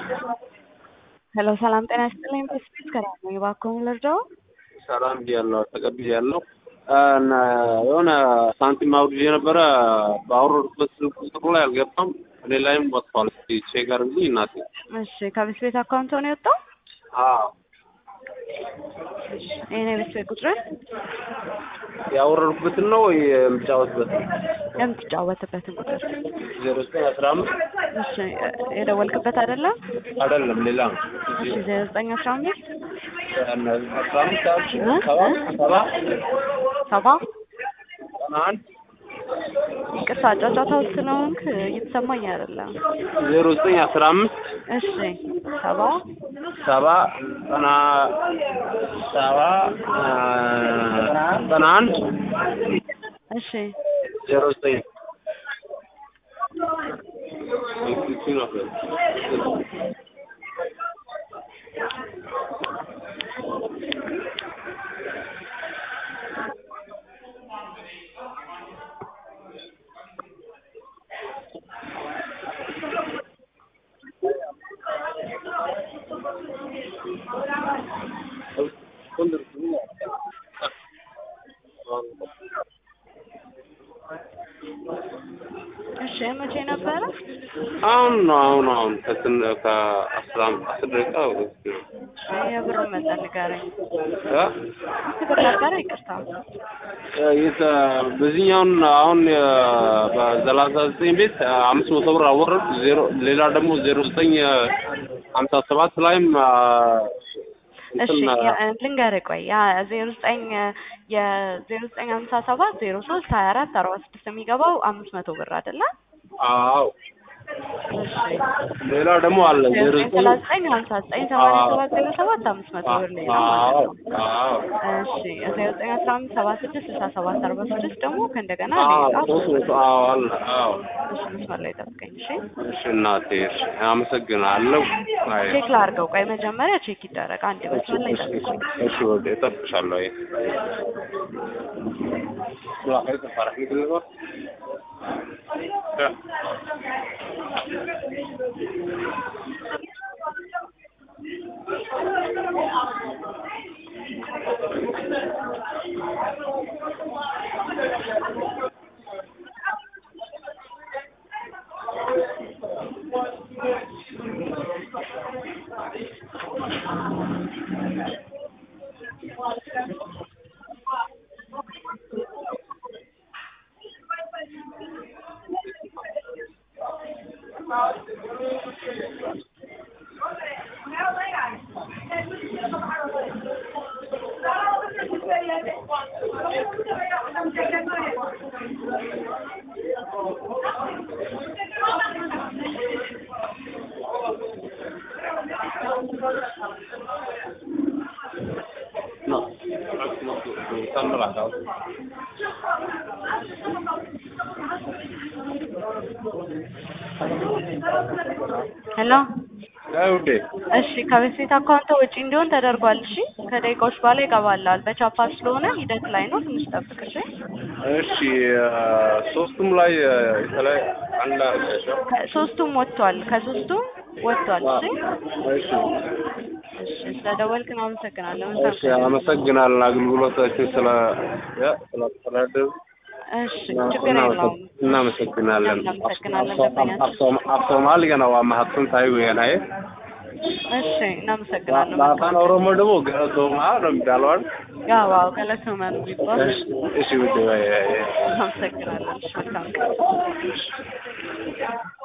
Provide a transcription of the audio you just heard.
ሄሎ ሰላም ጤና ይስጥልኝ። በስፔስ ከራም ነው እባክዎን ልርዳው? ሰላም ብያለሁ፣ ተቀብያለሁ። እና የሆነ ሳንቲም አውርጄ ነበረ በአወረድኩበት ስልክ ቁጥሩ ላይ አልገባም። እኔ ላይም ወጥቷል። እስኪ ቼክ አድርጉልኝ እናቴ። እሺ ከቤት ቤት አካውንት ነው የወጣው? አዎ ይሄ ነው የቤት ቤት ቁጥር ያወረድኩበትን ነው ወይ የምጫወትበት? የምትጫወትበትን ቁጥር ዜሮ ዘጠኝ አስራ አምስት እሺ የደወልክበት አይደለም? አይደለም ሌላ ነው። እሺ ዜሮ ዘጠኝ አስራ አምስት አስራ አምስት ሰባ ሰባ ሰባ ዘጠና አንድ ይቅርታ ጫጫታ ውስጥ ስለሆንክ እየተሰማኝ አይደለም። ዜሮ ዘጠኝ አስራ አምስት እሺ ሰባ ሰባ ዘጠና ሰባ ዘጠና አንድ እሺ ዜሮ ዘጠኝ እሺ መቼ ነበረ? አሁን ነው አሁን አሁን ከስን ከአስራ አስር ደቂቃ ወስድ ነው የብር መጠን ንገረኝ። እ ብር ነበረ? ይቅርታ የተ በዚህኛውን አሁን በሰላሳ ዘጠኝ ቤት አምስት መቶ ብር አወረድ ዜሮ ሌላ ደግሞ ዜሮ ዘጠኝ ሀምሳ ሰባት ላይም እሺ ያ- ልንገርህ ቆይ ያ ዜሮ ዘጠኝ የዜሮ ዘጠኝ ሀምሳ ሰባት ዜሮ ሶስት ሀያ አራት አርባ ስድስት የሚገባው አምስት መቶ ብር አይደለ? አዎ እሺ ሌላ ደግሞ አለ ዜሮ ዜሮ ዘጠኝ ዘጠኝ ሰላሳ ዘጠኝ ሀምሳ ዘጠኝ ሰማንያ ሰባት ዜሮ ሰባት አምስት መቶ ብር ሌላ አዎ ማለት ነው። አዎ እሺ ዜሮ ዘጠኝ አስራ አምስት ሰባ ስድስት ስልሳ ሰባት አርባ ስድስት ደግሞ ከእንደገና አዎ ሌላ ሶስት መቶ አዎ አለ አዎ እሺ መስመር ላይ ጠብቀኝ እሺ እሺ እናቴ እሺ አመሰግናለሁ አይ ቼክ ላድርገው ቆይ መጀመሪያ ቼክ ይደረግ አንድ መስመር ላይ እሺ ጠብቀኝ እሺ ወደ እጠብቅሻለሁ አይ لا فرح مثل الوقت No, stanno là, ciao. ሄሎ ውዴ እሺ ከቤት ቤት አካውንት ውጪ እንዲሆን ተደርጓል። እሺ ከደቂቃዎች በኋላ ይገባላል። በቻፓ ስለሆነ ሂደት ላይ ነው። ትንሽ ጠብቅ እሺ። እሺ ሶስቱም ላይ የተለያየ አንድ አርገሻው ሶስቱም ወጥቷል። ከሶስቱም ወጥቷል። እሺ እሺ እሺ ስለደወልክን አመሰግናለሁ። እሺ አመሰግናለን አገልግሎታችሁ ስለ ያ ስላስተዳደሩ እሺ ችግር የለውም። እናመሰግናለን እናመሰግናለን ደንበኛችን። አፍሶማል ገና waa mahadsantahay weyanaye እሺ እናመሰግናለን። በአፋን ኦሮሞ ደግሞ ገለቶማ ነው የሚባለው አይደል? ያው አዎ ገለቶማ ነው የሚባለው። እሺ እሺ ውዴ ወይ አመሰግናለን። እሺ መልካም ቀን።